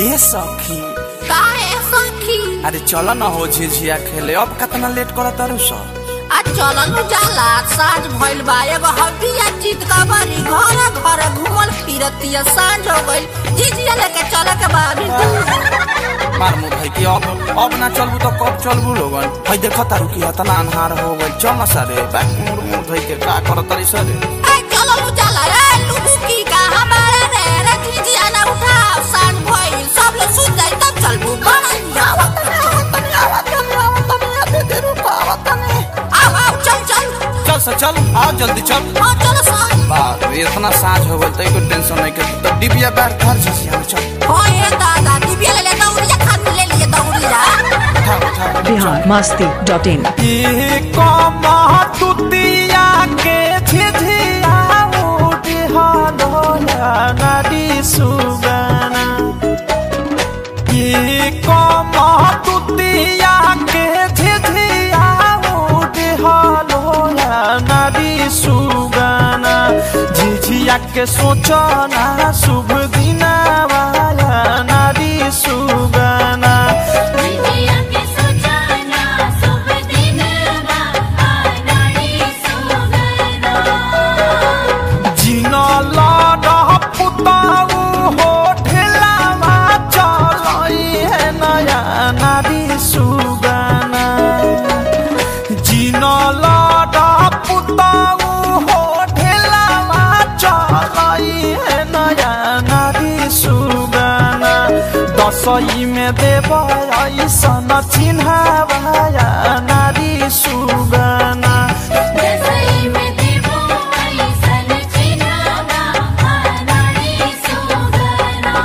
ए सखी काहे सखी अरे चल न हो झिझिया खेले अब कितना लेट करत तारू सब आ चलन जाला साँझ भइल बा एगो हड्डिया चित का बारी घर घर घूमल फिरतिया साँझ हो गइल जीजिया लेके चले के बा अभी दूर मार मुँह भाई की अब अब ना चलबू तो कब चलबू लोगन भाई देख तारू की इतना अनहार हो गइल चल न सारे बैक मुड़ मुड़ भाई के का करत तारी सरे ए चलन जाला रे लुबू की का हमारे रे रे जीजिया ना उठाओ साँझ भइल सब लोग सुत जाई तब चलबू बनैया आओ आओ चल चल चल सा चल आओ जल्दी चल हाँ चलो साँझ बाप रे इतना साँझ हो गइल तो कोई टेंशन नहीं के तो डिबिया बैठ घर झिझिया में चल हाँ ये दादा दिव्या ले ले दौड़िया खान ले लिए दौड़िया उठा उठा बिहार मस्ती डॉट इन तुतिया के झिझिया उठ हलोया नदी सुगना ये कम तुतिया के झिझिया उठ हलोया नदी सुगना झिझिया के सोचना शुभ दिना वाला नदी सुगना जिया के सोचाना शुभ दिन बा आनाड़ी सुगना जिन लड़ पुताऊ हो ढेलावा चलई है नया नारी सुगना जिन लड़ पुताऊ हो ढेलावा चलई है नया नारी सुगना दसई में देव ऐसन चिन्हावाया नारी सुगना दसई में देवो ऐसन चिन्हवा आनाड़ी सुगना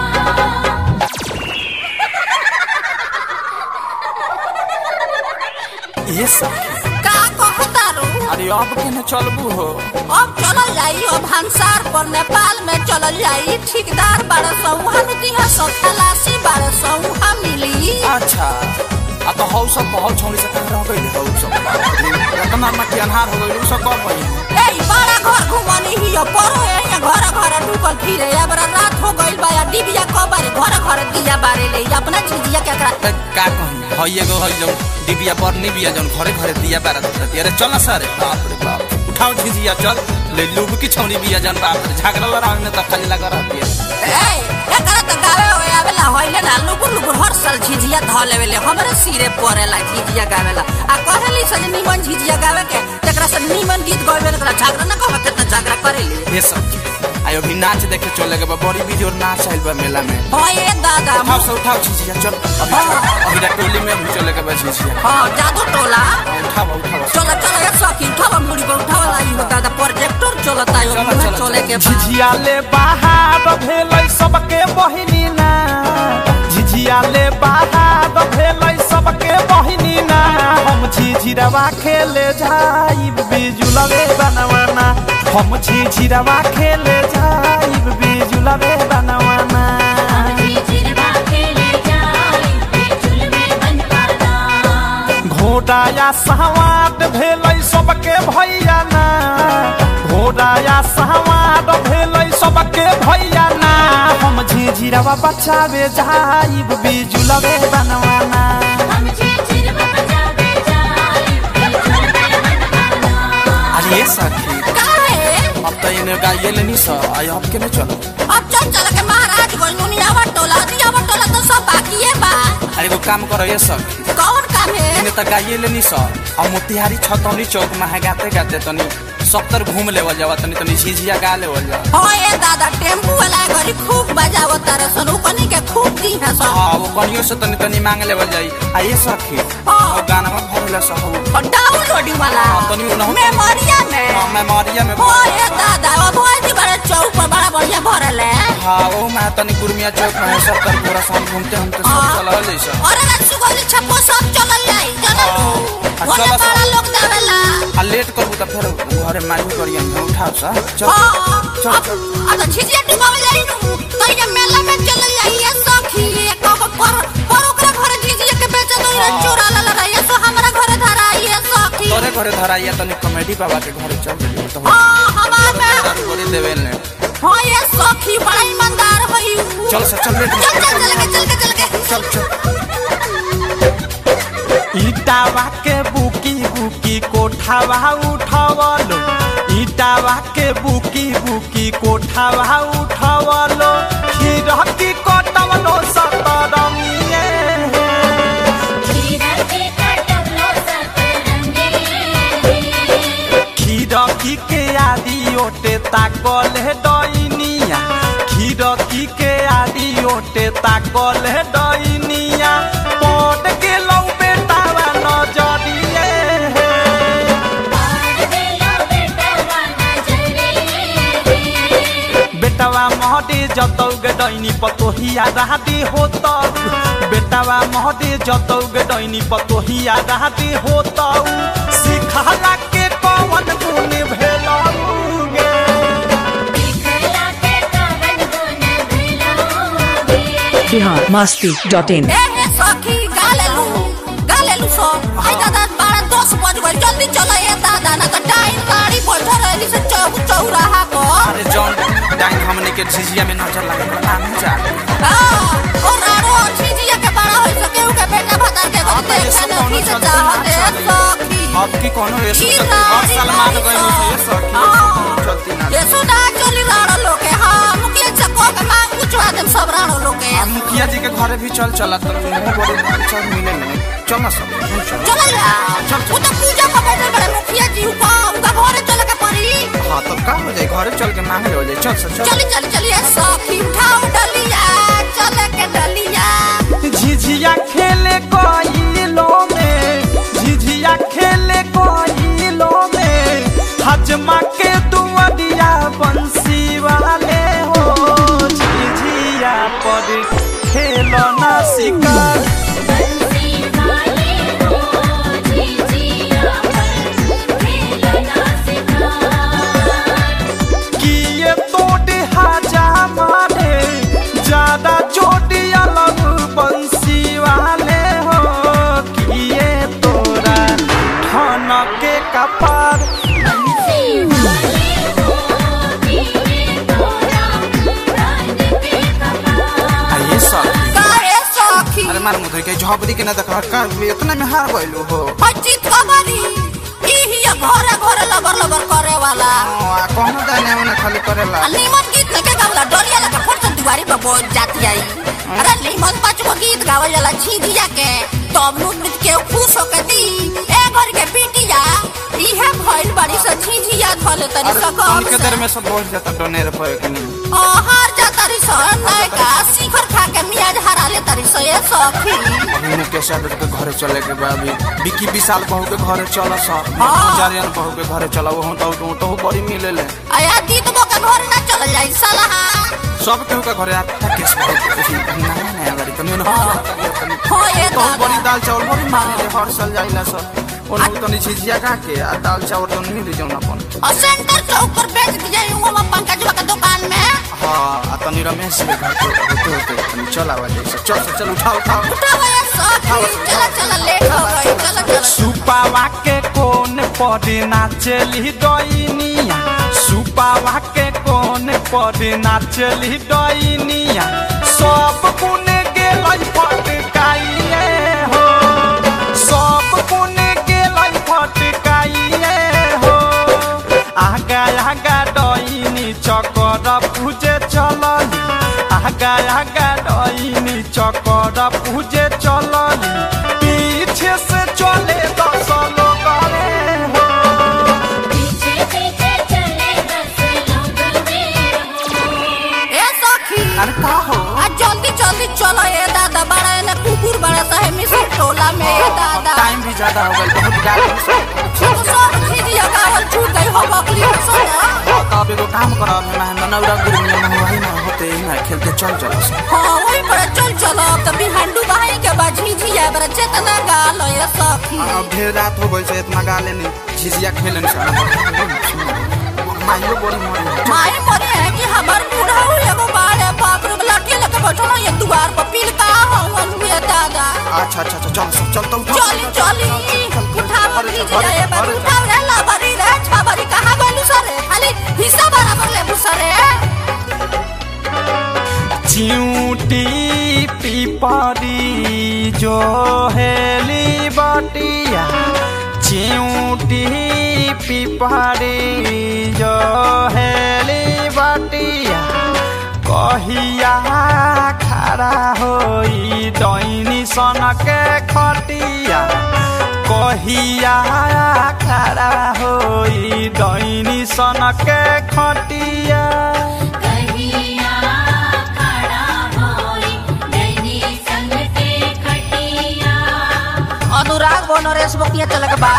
ये सब का कहता रू अरे अब केने चलबू हो अब चलल जाई अब हंसार पर नेपाल में चलल जाई ठेकेदार बारह सौ हम दिया सौ खलासी बारह सौ हम मिली अच्छा आ तो हौ सब बहुत छौड़ी से कह रह गइल हौ सब रतना में के अन्हार हो गइल उ सब कब भइल ए बड़ा घर घुमनी ही हो परो है या घर घर ढुकल फिरे अब रात हो गइल बा या डिबिया कबारे घर घर दिया बारे ले अपना झिझिया के एकरा त का कही हई एगो हई जौन डिबिया पर निबिया जौन घरे घरे दिया बारा देती अरे चल ना सर बाप रे बाप उठाओ झिझिया चल ले लूब की छौनी बिया जौन बाप रे झगड़ा लड़ावे में त खाली लगा रहती है ए एकरा त गावे होए आवेला होइले ना लुगु लुगु हर साल झिझिया ध लेवेले हमरे सिरे परेला झिझिया गावेला आ कहली सज निमन झिझिया गावे के तेकरा से निमन गीत गावे तोरा झगड़ा ना कहत कितना झगड़ा करेली ये सब आयो भी नाच देखे चले के बा बड़ी वीडियो नाच आइल बा मेला में हां ए दादा उठाओ से उठाओ झिझिया चल अभी अभी रा टोली में भी चले के बा झिझिया हां जादू टोला उठाओ उठाओ चलो चलो एक सखी उठावा मुड़ी पर उठावा लाई हो दादा प्रोजेक्टर चलता है चलो, ओमे चलो, चले के बा झिझिया ले बाहर भेलै सबके बहिनी ना झिझिया ले बाहर भेलै सबके बहिनी ना हम झिझिरवा खेले जाइब बिजुलवे बनवाना हम झिझिरवा खेले जाइब बिजुलवे बनवाना अभी जिरवा खेले जाई बेचुल में बनवाना घोड़ा या सहवाट भेलै सबके भैया ना घोड़ा या सहवाट भेलै सबके भैया ना हम झिझिरवा बचावे जाइब बिजुलवे बनवाना हम जी जिरवा बजावे जाई बेचुल में बनवाना अरे सखी काहे अब तो इन्हें गाइए लेनी सा आई अब के नहीं चलो अब चल चल के महाराज गोलमुनियावा टोला दियावा टोला तो सब बाकी बा अरे वो काम करो ये सखी कौन काम है इन्हें तो गाइए लेनी सा और मोतिहारी छतौनी चौक में है गाते गाते तनी सप्तर घूम लेवल जावा तनी तनी झिझिया गा लेवल जावा हाँ ये दादा टेम्पू वाला घड़ी खूब बजावो तारे सन कनी के खूब दी है सब हाँ वो कनियो से तनी तनी मांग लेवल जाई आ ये सखी हाँ। वो गाना में भरला सहू और डाउनलोडिंग वाला हाँ, तनी उन्हों- मेमोरिया में हाँ मेमोरिया में हाँ ये दादा वो भोज बड़े चौक पर बड़ा बढ़िया भरल है हाँ वो मैं तनी कुर्मिया चौक में है सब तर पूरा साल घूमते हम तो सब हाँ। चला ले सब और रसु गोली छप्पो सब चलल जाई जनलू हाँ, ओने चलो सब। बड़ा लोग देवेला आ लेट करबू तो फिर घरे मारू करियन में उठाओ सा चल हाँ चल अब चल अब झिझिया डुबावे जाई नु तो ये मेला में चलल जाई ये सखी ये कब पर पर ओकरा घरे झिझिया के बेच दो ये हाँ। चोरा ला ला ये सो हमरा घरे धरा ये सखी तोरे घरे धराइया तनी कॉमेडी बाबा के घरे चल गेली तो हाँ हमार में बोली देवे ने हाँ ये सखी बड़ा ईमानदार हई चल सर चल लेट चल चल चल के चल के चल के चल चल ईटावा के बुकी बुकी कोठावा उठवलो ईटावा के बुकी बुकी कोठावा उठवलो खीरकी कटवलो सतरंगिए खीरा के कटवलो सतरंगे खीरकी के आदि ओटे ताकल है डइनिया खीरकी के आदि ओटे ताकल है डइनिया पट के लौ बेटावा नजरिए और देलो बेटवा नजरे बेटावा महदे जतौ गे डैनी पतोहिया राहते होतौ बेटावा महदे जतौ गे डैनी पतोहिया राहते होतौ सिखला के कवन गुण भेलौ गे दिखला के कवन गुण भेलोगे बिहार मस्ती डॉट इन ए हे सखी गालेलू गालेलू सो आई दादा बारह दस बज गए जल्दी चलो ये दादा ना तो टाइम गाड़ी बैठो रहली से चौक चौराहा को अरे जॉन डाइन हमने के झिझिया में नजर लगे पता नहीं जा और आरो छिजिया के बड़ा होई सके उ के बेटा भता के अब को ये सब देखा कौनो ना की चलते ना चाहते चली। सखी अब की कोनो ये की सब चलती हर साल मान राड़ी गई मुझे ये सब की हाँ। चलती ना ये सुना चली राड़ो लोके हाँ मुखिया चको के मांग पूछवा देम सब राड़ो लोके आ मुखिया जी के घरे भी चल चला तो मुंह बड़े चल मिले नहीं चल ना सब चल चलो यार वो तो पूजा का बैठल बड़े मुखिया जी का उनका घरे चले के पड़ी हाँ तब का हो जाए घरे चल के मांगे हो जाए चल सर चल चली चली चलिए सखी उठाओ डलिया चले के डलिया झिझिया खेले कोइलो में झिझिया खेले कोइलो में हजमा के दुआरिया बंसी वाले हो झिझिया पर खेलो ना शिकार बंसी वाले हो झिझिया पर खेलना सिखार किए तोड़े हाजा मारे ज्यादा चोटी अलग बंसी वाले हो किए तोरा ठन के कपार बंसी वाले हो दिए तोरा प्राण के कपार आइए सब काहे सखी अरे मार मुधर के झोपड़ी के ना देख का इतना में हार गइलो हो हचित कबरी ई हिया घरे घरे लबर लबर करे वाला आ कोनो दाने उन्हें खाली करेला आ नीमन गीत लगे गावला डोरिया लगा फट से दुआरी पर बोल जाती आई अरे नीमन पाँच गो गीत गावल जाला झिझिया के तब नु नृत्य के खुश होके दी ए घर के बिटिया इहे भइल बड़ी से झिझिया धले तनी अरे सकल उनके देर में सब बोल जाता डोनेर पर के नहीं हार जा तरी स नायका शिखर खा के मियाज हरा ले तरी स ये सखी अभी मुकेश यादव के घरे चले के बा अभी विकी विशाल बहू के घरे चल सा हाँ। जारियन बहू के घरे चला वो तो तो, तो बड़ी मिले ले आया दीद बो के घर ना चल जाई साला सब केहू के घरे आता केस बहू के उसी नया नया गाड़ी तनी ना हो ये तो बड़ी दादा दाल चावल बड़ी मांगे हर साल जाइला सब ओन तनी झिझिया का के आ दाल चावल तो नहीं ले जाऊं अपन और सेंटर चौक पर बेच दिया हूँ पंकज के दुकान में हाँ आ तनी रमेश के घर के होते होते तनी चल आवा जाए चल चल चल उठाओ उठाओ उठाओ ये सखी चला चला लेट हो गई चला चला सुपावा के कोन पर नाचली डइनिया सुपावा के कोन पर नाचली डइनिया सब कुन गेलै फटकाइए हो सब कुन गेलै फटकाइए हो आगा आगा डइनी चकर पूजे चलली आगा आगा डइनी चकर पूजे चलली पीछे से चले दस लोग रे हो पीछे पीछे चले दस लोग मेरे हो ए सखी अरे का हो आज जल्दी जल्दी चलो ये दादा बड़ा है ना कुकुर बड़ा सा है मिसल टोला में ये दादा टाइम भी ज्यादा हो गया बहुत गाड़ी तो सब झिझिया गावल छूट गई हो बकली में सोना अब एगो काम कर अब मैं नवरा गुरु में ना वही ना होते ही ना खेलते चल चल हाँ वही पर चल चलो अब तो बिहांडू बहाई के बाद झिझिया बड़ा चेतना गाल ये सखी अब ढेर रात हो गई से इतना गाले नहीं झिझिया खेले माइयो बड़ी मरी माई मरे है कि हमार बूढ़ा हो एगो बाड़े बाप रे लड़के लगे बैठो ना ये द्वार पर पील का हवन हुए दादा अच्छा अच्छा अच्छा चल सब चल तो उठा चली चली उठा बकली जिया ये बार उठा रे ला बरी रे छबरी कहां गलू सरे खाली हिस्सा बराबर ले सरे चिऊटी पिपरी जो हेली बटिया चिऊटी पिपरी जो हेली बटिया कहिया खड़ा होई दैनी सनके खटिया कहिया खड़ा होई दैनी सनके खटिया कहिया खड़ा होई दैनी संग के खटिया अनुराग बो नरेश बो किया चलक बा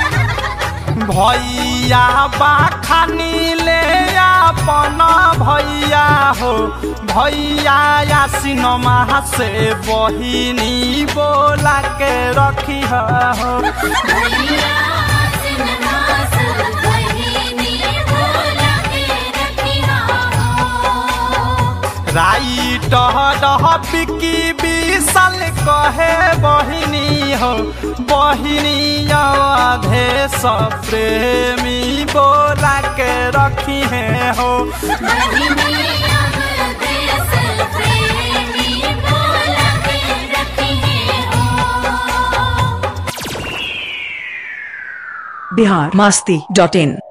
भैया बाखानी ले अपन भैया हो भैया या सिनेमा से बहिनी बोला के रखी हो भैया सिन्हास बहिनी बोला के रखिया हो राइट डह बिकी विशाल कहे बहिनी हो बहिनी अधे प्रेमी बोला के रखी है हो बहिनी अब देश प्रेमी बोला के रखिए हो बिहार मस्ती डॉट इन